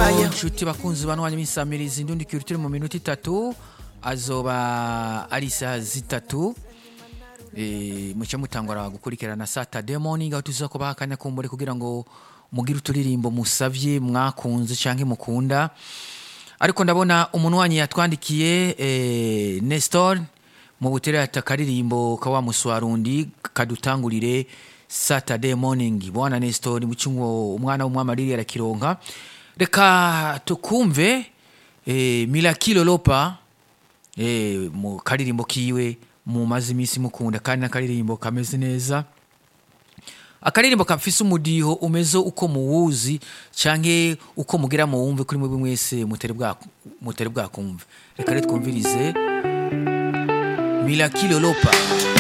Aye. inshuti bakunzi banwanya imisamirizi ndundi turi mu minota itatu azoba ari isaha zitatu Eh, muce mutangura gukurikirana Saturday morning aho tuza kubaha akanya kumbure kugira ngo mugire uturirimbo musavye mwakunze canke mukunda ariko ndabona umuntu wanyu yatwandikiye eh, Nestor mu butere ata karirimbo ka wa muswarundi kadutangurire Saturday morning bwana Nestor mucungo umwana w'umwamariri arakironka reka tukumve eh, Milakilo Lopa eh, mu karirimbo kiwe mumaze iminsi mukunda kandi n'akaririmbo kameze neza akaririmbo kafise umudiho umeze uko muwuzi canke uko mugira muwumve kuri mwebwe mwese mutere bwa mutere bwakumve reka rero twumvirize Milakilo Lopa